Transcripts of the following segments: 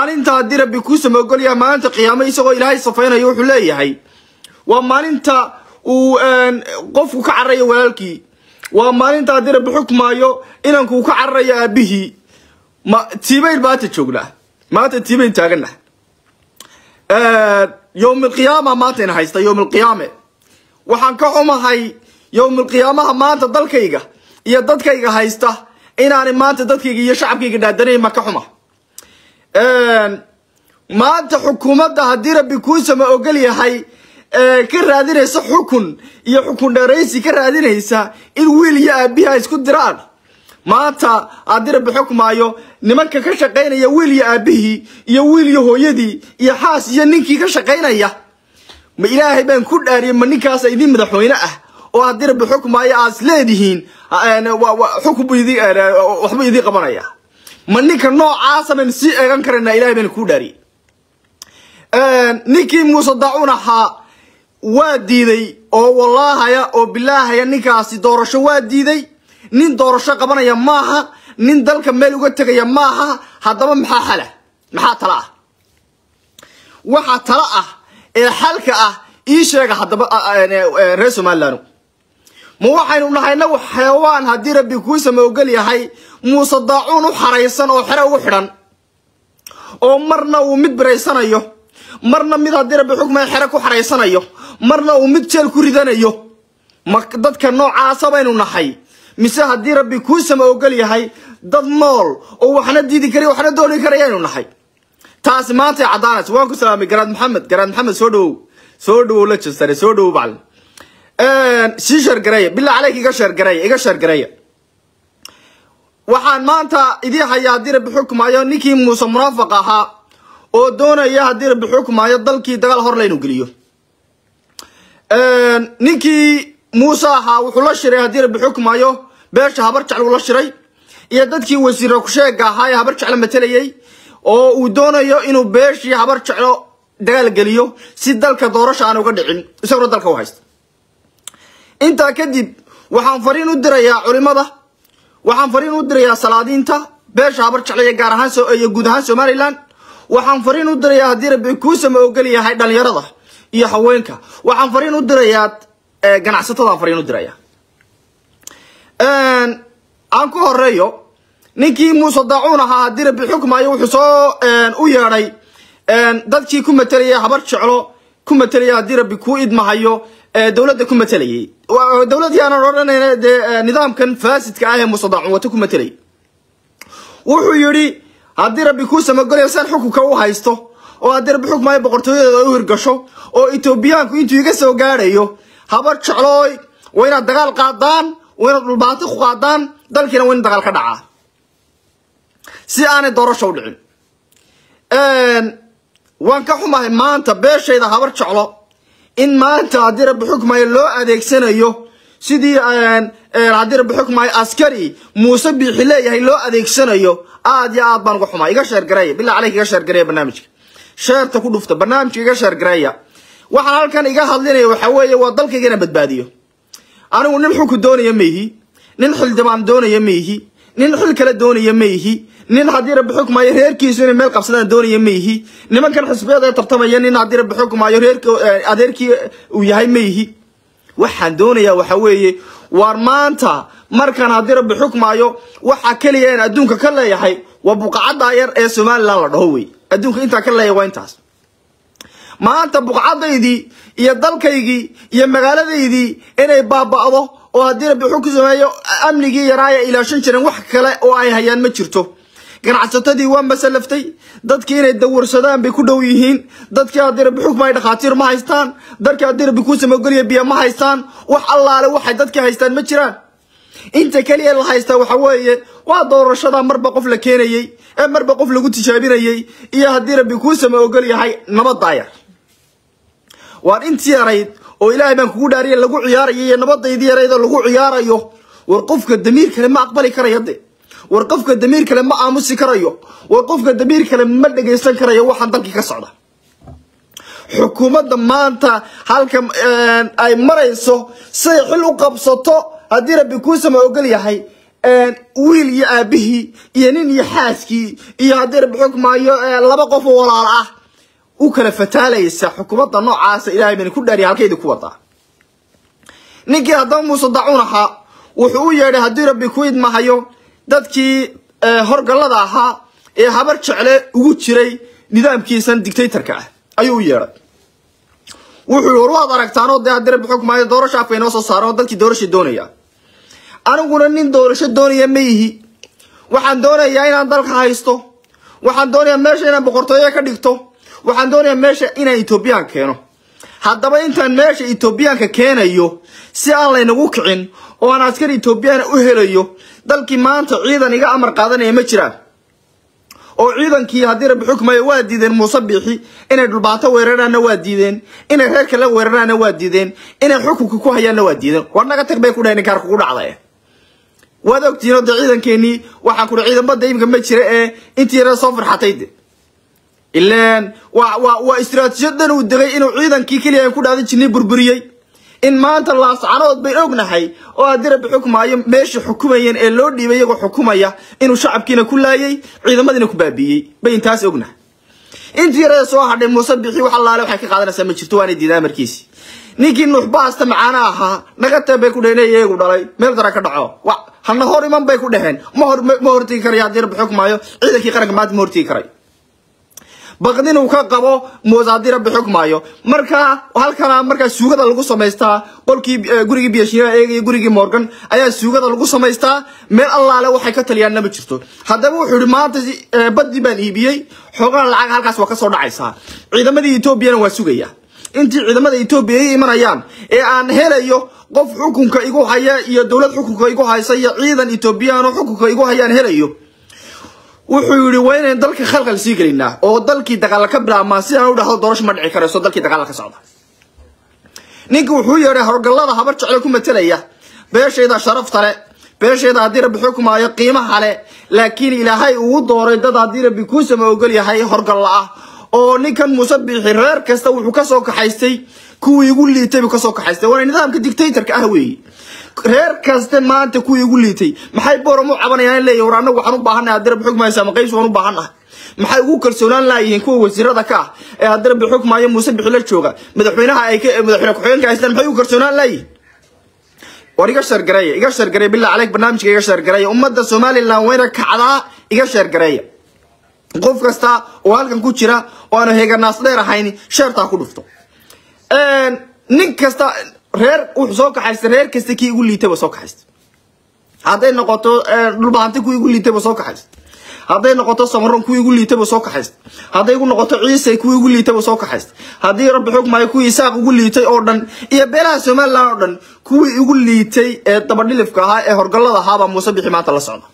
maalinta haddii rabbi kuu samoogolyaha maalinta qiyaamo isagoo ilaahay safaynayo wuxuu leeyahay waa maalinta uu qofku ka cararayo walaalkii waa maalinta haddii rabbi xukmaayo inankuu ka cararayo aabihii ma tiibayn maanta joognaa maanta tiibayn taaganah yowm alqiyaama maantayna haysta yowm alqiyaame waxaan ka xumahay yowm alqiyaamaha maanta dalkayga iyo dadkayga haysta inaanay maanta dadkayga iyo shacabkayga dhaadanayn ma ka xuma maanta xukuumadda haddii rabbi kuusama ogol yahay ka raadinaysa xukun iyo xukun dheeraysi ka raadinaysa in wiil iyo aabihi ay isku diraan maanta haddii rabbi xukmaayo nimanka ka shaqaynaya wiil iyo aabihii iyo wiil iyo hooyadii iyo xaas iyo ninkii ka shaqaynaya ma ilaahay baan ku dhaariyay ma ninkaasa idin madaxweyne ah oo haddii rabbi xukmaayo aad is leedihiin xukun buu idin waxbuu idin qabanaya ma ninka noocaasa baynu sii eegan karaynaa ilahay baynu ku dhaariyay ninkii muuse daacuun ahaa waa diiday oo wallaahaya oo bilaahaya ninkaasi doorasho waa diiday nin doorasho qabanaya maaha nin dalka meel uga tegaya maaha haddaba maxaa xala maxaa tala ah waxa tala ah ee xalka ah ii sheega haddaba reer somalilan ma waxaynu nahay nagu xeewaan haddii rabbi kuusama ogol yahay muuse daacuun u xaraysan oo xere ugu xidhan oo marna uu mid biraysanayo marna mid haddii rabbi xukmaya xere ku xaraysanayo marna uu mid jeel ku ridanayo ma dadka noocaasa baynu nahay mise haddii rabbi kuusama ogol yahay dad nool oo waxna diidi kara waxna dooni karayaynu nahay taasi maantay caddaanaysa waan ku salaamay garaad maxamed garaad maxamed soo dhawow soo dhawow la jasare soo dhawow bacli sii sheergareeya bilaa caleyka iga sheergareeya iga sheergareeya waxaan maanta idii hayaa haddii rabbi xukmaayo ninkii muuse munaafiq ahaa oo doonaya haddii rabbi xukmaayo dalkii dagaal hor laynu geliyo ninkii muuse ahaa wuxuu la shiray haddii rabbi xukmaayo beesha habar jecl uu la shiray iyo dadkii wasiira kusheega ahaa ee habar jeclo matelayay oo uu doonayo inuu beeshii habar jeclo dagaal geliyo si dalka doorasha aan uga dhicin isaguna dalka u haysta intaa kadib waxaan fariin u dirayaa culimada waxaan fariin u dirayaa salaadiinta beesha habar jeclo iyo gaar ahaan iyo guud ahaan somalilan waxaan fariin u dirayaa haddii rabbi kuusama ogol yahay dhalinyarada iyo haweenka waxaan fariin u dirayaa ganacsatadaan fariin u diraya aan ku horeeyo ninkii muuse daacuun ahaa haddii rabbi xukmaayo wuxuu soo u yeedhay dadkii ku matelaya habar jeclo ku matelaya haddii rabbi kuu idmahayo dowladda ku matelayay dowladdii aanan odhanayna dee nidaamkan faasidka ah ee muuse daacuun wata ku matelayay wuxuu yidhi haddii rabbi kuu samagolayo san xukunka u haysto oo haddii rabbi xukmaayo boqortooyadeeda u hirgasho oo etoobiyaanku intuu iga soo gaadhayo habar jeclooy waa inaad dagaal qaadaan waa inaad dhulbaati ku qaadaan dalkiina waa in dagaal ka dhacaa si aanay doorasho u dhicin waan ka xumahay maanta beeshayda habar jeclo in maanta haddii rabbi xukmaayo loo adeegsanayo sidii haddii rabbi xukmaayo askari muuse biixi leeyahay loo adeegsanayo aad iyo aad baan uga xumaa iga sheergareeya bilaa caleyka iga sheergareeya barnaamijka sheerta ku dhufta barnaamijka iga sheergareeya waxaan halkan iga hadlinaya waxa weeye waa dalkayga inaan badbaadiyo anigu nin xulku doonaya ma ihi nin xildhibaan doonaya ma ihi nin xil kale doonaya ma ihi nin haddii rabbi xukmaayo reerkiisu inay meel qabsadaan doonaya ma ihi nimankan xisbiyada ee tartamaya nin haddii rabbi xukmaayo reerk adeerkii uu yahay ma ihi waxaan doonayaa waxa weeye waar maanta markaan haddii rabbi xukmaayo waxa keliya in adduunka ka leeyahay waa buqacadda yar ee somalilan la dhaho wey adduunka intaa ka leeyahay waa intaas maanta buqcadaydii iyo dalkaygii iyo magaaladaydii inay baaba'do oo haddii rabbi xukun sameeyo amnigii yaraaya ilaashan jiren wax kale oo ay hayaan ma jirto ganacsatadii waa masalaftay dadkii inay dawarsadaan bay ku dhow yihiin dadkii haddii rabbi xukma ay dhakhaatiir ma haystaan dadkii haddii rabbi kuu samogeliya biyo ma haystaan wax allaale waxay dadkii haystaan ma jiraan inta keliya la haystaa waxa weeye waa doorashada marba qof la keenayey ee marba qof lagu tijaabinayey iyo haddii rabbi kuu sama ogol yahay nabadaayar waan intii yarayd oo ilaahay baan kugu dhaariya lagu ciyaarayo iyo nabadaydii yarayd oo lagu ciyaarayo war qofka damiir kale ma aqbali karayo de war qofka damiir kale ma aamusi karayo war qofka damiir kale ma dhagaysan karayo waxaan dalkii ka socda xukuumadda maanta halka ay marayso say xil u qabsato haddii rabbi kuu sama ogol yahay wiil iyo aabihii iyo nin iyo xaaskii iyo haddii rabbi xukmaayo laba qof oo walaal ah u kala fataalaysa xukuumadda noocaasa ilahay bani ku dhaariya halkaydi ku wadaa ninkii haddaba muuse dacuun ahaa wuxuu u yeedhay haddii rabbi ku idmahayo dadkii horgallada ahaa ee habar jecle ugu jiray nidaamkiisan dictatorka ah ayuu u yeedhay wuxuu war waad aragtaanoo dee haddii rabbi xukmaayo doorasho afka inoo soo saaran oo dadkii doorasha doonaya aniguna nin doorasho doonaya ma yihi waxaan doonayaa inaan dalka haysto waxaan doonayaa meesha inaan boqortooyo ka dhigto waxaan doonayaa meesha inaan etoobiyaan keeno haddaba intaan meesha etoobiyaanka keenayo si aan laynagu kicin oo aan askari etoobiyaana u helayo dalkii maanta ciidan iga amar qaadanaya ma jiraan oo ciidankii haddii rabbi xukmayo waa diideen muuse biixi inay dhulbaato weeraraanna waa diideen inay reer kale weeraraanna waa diideen inay xukunka ku hayaanna waa diideen war naga tag bay ku dhahay ninkaan kugu dhacday waad ogtihiin oo dee ciidankeenii waxaan kudhi ciidan badda imika ma jira ee intii yara soo farxatay de ilaan waa waa waa istiraatiijiyadan uu degay inuu ciidankii keliya ku dhaadan jirnay burburiyey in maanta laascanood bay ognahay oo haddii rabbi xukmaayo meeshii xukumayeen ee loo dhiibay iyagoo xukumaya inuu shacabkiina ku laayay ciidamadiina ku baabiiyey bay intaas ognahay intii yarada soo hadhay muuse bixi wax allaale waxay ka qaadanaysaa ma jirto waana diidaa amarkiisi ninkii nuuxbaasta macaana ahaa naga tee bay ku dhaheen iyagu dhalay meel dara ka dhaco wa hana hor iman bay ku dhaheen ma hor ma hortigi karayo haddii rabbi xukmaayo ciidankii qaranka maanta ma hortigi karay baqdin uu ka qabo muuse haddii rabbi xukmaayo markaa halkana markaa suugada lagu samaystaa qolkii gurigii biyashiina eegaya gurigii morgan ayaa suugada lagu samaystaa meel allaale waxay ka taliyaanna ma jirto haddaba wuxuu yihi maanta badii baan iibiyey xoogaa lacag halkaas waa kasoo dhacaysaa ciidamadii etoobiyana waa sugaya intii ciidamada etoobiya ay imanayaan ee aan helayo qof xukunka igu haya iyo dowlad xukunka igu haysa iyo ciidan etoobiyaan oo xukunka igu hayaan helayo wuxuu yidhi waa inayn dalka khalkhal sii gelinaa oo dalkii dagaalla ka bilaabmaa si aan u dhahdo doorasho ma dhici karayso dalkii dagaalla ka socda ninka wuxuu yeedhay horgallada habar jecle ku matelaya beeshayda sharafta le beeshayda haddii rabbi xukmaayo qiimaha le laakiin ilaahay uu dooray dad haddii rabbi kuusama ogol yahay horgalla ah oo ninkan muuse biixi reer kasta wuxuu kasoo kaxaystay kuwii igu liitay buu kasoo kaxaystay waana nidaamka dictatorka ah weeye reer kaste maanta kuwii igu liitay maxay boram u cabanayaan in leeyahy war annagu waxaan u baahannahay haddii rabbi xukmaayo saamaqays waan u baahannahay maxay ugu kalsoonaan laayihiin kuwa wasiirada ka ah ee haddii rabbi xukmaayo muuse bixi la jooga madaxweynaha ay madaxweyne ku-xigeenka haystaan maxay ugu kalsoonaan laayihiin war iga sheergareeya iga sheergareeya billah caleyk barnaamijka iga sheergareeya ummadda somaliland wayna kacdaa iga sheergareeya qof kasta oo halkan ku jira oo aanu heeganaas dheer ahayn sheertaa ku dhufto nin kasta reer wuxuu soo kaxaystay reer kasta kii igu liitayba soo kaxaystay hadday noqoto dhulbahanti kuwii igu liitayba soo kaxaystay hadday noqoto samaron kuwii igu liitayba soo kaxaystay hadday igu noqoto ciise kuwii igu liitayba soo kaxaystay haddii rabbi xukmaayo kuwii isaaq igu liitay oo dhan iyo beelaha somaliland oo dhan kuwii igu liitay ee dabadhilifka ahaa ee horgallada ahaabaa muuse bixi maanta la socda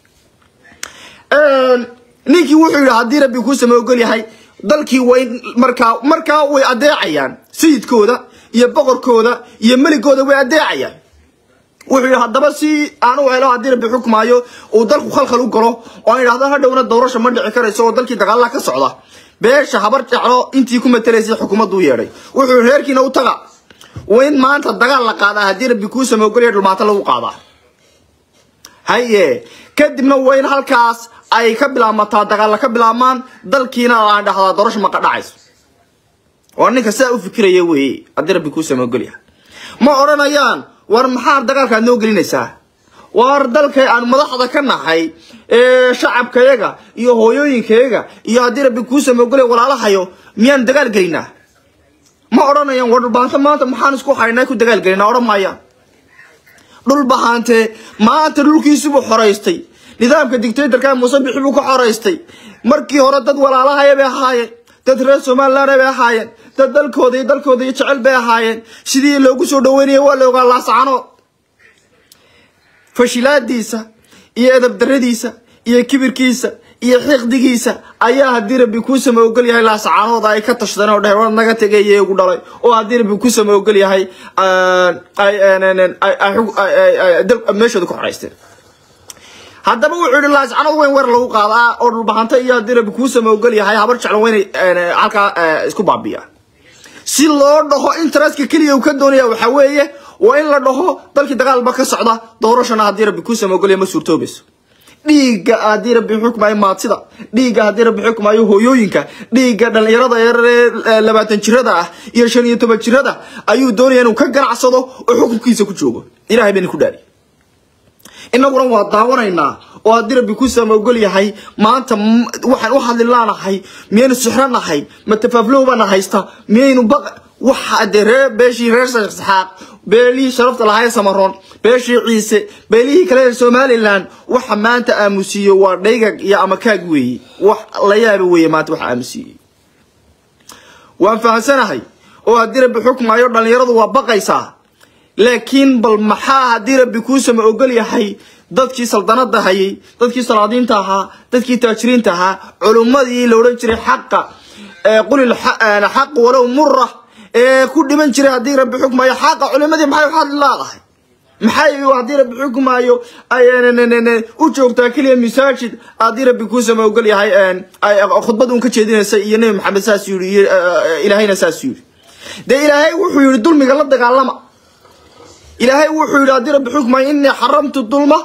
ninkii wuxuu yidhi haddii rabbi kuusama ogol yahay dalkii way markaa markaa way adeecayaan sayidkooda iyo boqorkooda iyo meligooda way adeecayaan wuxuu yidhi haddaba si aan u helo haddii rabbi xukmaayo uu dalku khalkhal u galo oo aan idhahdo hadhowna doorasha ma dhici karayso oo dalkii dagaalaha ka socda beesha habar jeclo intii ku matelaysay xukuumaddu u yeedhay wuxuu yidhi reerkiina u taga waa in maanta dagaal la qaadaa haddii rabbi kuusama ogol yahay dhulmaanta lagu qaadaa haye kadibna waa in halkaas ay ka bilaabmataa dagaalla ka bilaabmaan dalkiina aan dhahdaa doorasho maqa dhacayso waa ninka sidaa u fikiraya weeye haddii rabbi kuu samogolyahay ma odhanayaan war maxaa dagaalkaad noo gelinaysaa war dalkay aan madaxda ka nahay ee shacabkayaga iyo hooyooyinkayaga iyo haddii rabbi kuu samogolya walaalahayo miyaan dagaal gelinaa ma odhanayaan war dhulbaanta maanta maxaan isku haynaa ku dagaal gelinaa odhan maayaan dhul bahante maanta dhulkiisibuu xoraystay nidaamka dictatorka muuse bixi buu ka xoraystay markii hore dad walaalahaya bay ahaayeen dad reer somaliland bay ahaayeen dad dalkooda iyo dalkooda iyo jecel bay ahaayeen sidii loogu soo dhaweynaya waa la ogaa laascano fashilaadiisa iyo edab daradiisa iyo kibirkiisa iyo xiqdigiisa ayaa haddii rabbi kuu sama ogol yahay laascaanooda ay ka tashadeen oo dheh war naga tegay igu dhalay oo haddii rabbi kuu sama ogol yahay meeshooda ku xoraysteen haddaba wuxuu yihi laascanood weyn weer lagu qaadaa oo dhulbahanta iyo haddii rabbi kuu sama ogol yahay habar jeclan weynay halkaa isku baabiyaa si loo dhaho interestka keliya uu ka doonaya waxaa weeye waa in la dhaho dalkii dagaalba ka socda doorashana haddii rabbi kuu samogolya ma suurtoobayso dhiigga haddii rabbi xukmayo maadsida dhiigga haddii rabbi xukmayo hooyooyinka dhiigga dhallinyarada yaree labaatan jirada ah iyo shan iyo toban jirada ayuu doonaya inuu ka ganacsado oo xukunkiisa ku joogo ilahay bayna ku dhaari inaguna waa daawanaynaa oo haddii rabbi ku samogol yahay maanta waxaan u hadli laanahay miyaynu sixranahay ma tafaaflowbana haysta miyaynu baq waxa dee ree beeshii reer saxaaq beelihii sharafta lahaa ee samaroon beeshii ciise beelihii kale ee somalilan waxa maanta aamusiiye waa dhaygag iyo amakaag weeye wax la yaaba weeye maanta waxa aamusiiyey waan fahamsanahay oo haddii rabbi xukmayo dhallinyaradu waa baqaysaa laakiin bal maxaa haddii rabbi kuusama ogol yahay dadkii saldanada hayay dadkii salaadiinta ahaa dadkii taajiriinta ahaa culummadii la odhan jiray xaqa qulil xaq walow mura ee ku dhiman jiray haddii rabbi xukmayo xaqa culimadii maxay hadli laadahay maxay haddii rabbi xukmaayo u joogtaa keliya masaajid haddii rabbi kuusama ogol yahay khudbad un ka jeedinaysa iyo nebi maxamed saas yii iyo ilaahayna saas yidhi dee ilaahay wuxuu yihi dulmiga la dagaalama ilaahay wuxuu yidhi haddii rabbi xukmayo inii xaramtu dulma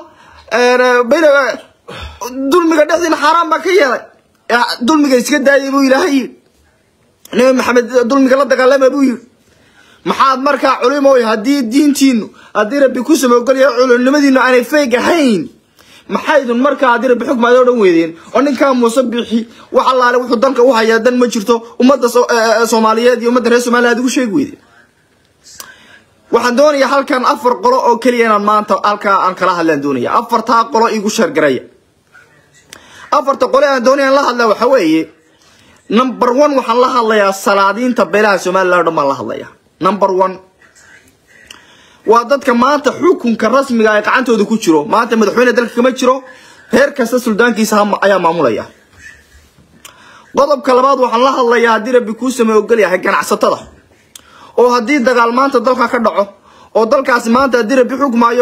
dulmiga dhexdiina xaaraan baa ka yeelay dulmiga iska daayay buu ilaahay yidhi nabi maxamed dulmiga la dagaalama buu yidhi maxaad markaa culimoy haddii diintiinu haddii rabbi ku samogolyahay culimnimadiinu aanay feeg ahayn maxaydun markaa haddii rabbi xukmaada o dhan weydeen oo ninkaa muuse bixi wax allaale wuxuu dalka u hayaa dan ma jirto ummadda soomaaliyeed iyo ummadda reer somaliya ad ugu sheegi weydeen waxaan doonayaa halkan afar qolo oo keliya inaan maanta halkaa aan kala hadlaan doonaya afartaa qolo igu sheergaraya afarta qole aan doonaya aan la hadlaa waxa weeye number one waxaan la hadlayaa salaadiinta beelaha somalilan o dhan baan la hadlayaa number one waa dadka maanta xukunka rasmiga ay gacantooda ku jiro maanta madaxweyne dalka kama jiro reer kasta suldaankiisa ayaa maamulaya qodobka labaad waxaan la hadlayaa haddii rabbi kuu samey ogol yahay ganacsatada oo haddii dagaal maanta dalka ka dhaco oo dalkaasi maanta haddii rabbi xukmaayo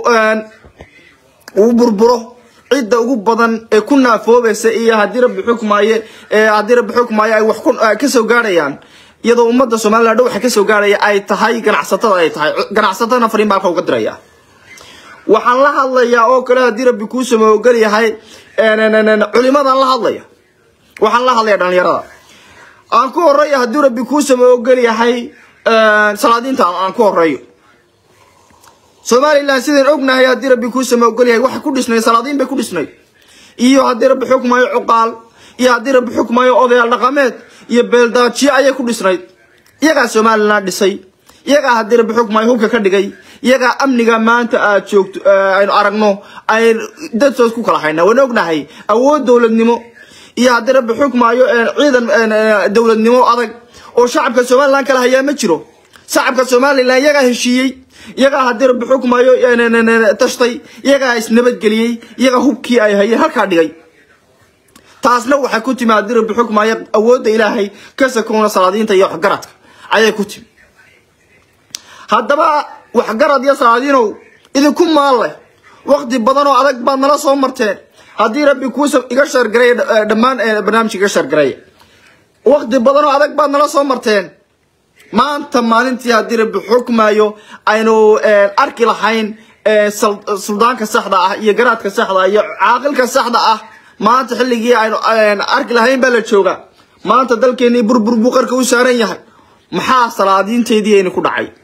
uu burburo cidda ugu badan ee ku naafoobaysa iyo haddii rabbi xukmaaye haddii rabbi xukmaayo ay wax kasoo gaadhayaan iyadoo ummadda somalilan dhow waxa kasoo gaadhaya ay tahay ganacsatada ay tahay ganacsatadana fariin baa halka uga diraya waxaan la hadlayaa oo kale haddii rabbi kuu sama ogol yahay culimadaan la hadlaya waxaan la hadlaya dhalinyarada aan ku horeeyo haddii rabbi kuu sama ogol yahay salaadiinta aan ku horeeyo somalilan sidaan ognahay haddii rabbi kuu sama ogol yahay waxay ku dhisnayd salaadiin bay ku dhisnayd iyo haddii rabbi xukmayo cuqaal iyo haddii rabbi xukmayo odayaal dhaqameed iyo beeldaajiye ayay ku dhisnayd iyagaa somalilan dhisay iyagaa haddii rabbi xukmayo hubka ka dhigay iyagaa amniga maanta aad joogto aynu aragno ay dadtood ku kala haynaa waan ognahay awood dowladnimo iyo haddii rabbi xukmaayo ciidan dowladnimo adag oo shacabka somalilan kala hayaa ma jiro shacabka somalilan iyagaa heshiiyey iyagaa haddii rabbi xukmaayo tashtay iyagaa isnabadgeliyey iyagaa hubkii ay hayeen halkaa dhigay taasna waxay ku timi haddii rabbi xukmaayo awoodda ilaahay ka sakoona salaadiinta iyo waxgaradka ayay ku timi haddaba waxgarad iyo salaadiinow idinku maalle wakti badan oo adag baad nala soo marteen haddii rabbi kuusa iga shargaray dhammaan barnaamijka iga shargaray wakti badan oo adag baad nala soo marteen maanta maalintii haddii rabbi xukmaayo aynu arki lahayn suldaanka saxda ah iyo garaadka saxda ah iyo caaqilka saxda ah maanta xilligii aynu arki lahayn baa la joogaa maanta dalkeennii burbur buu qarka u saaran yahay maxaa salaadiinteedii aynu ku dhacay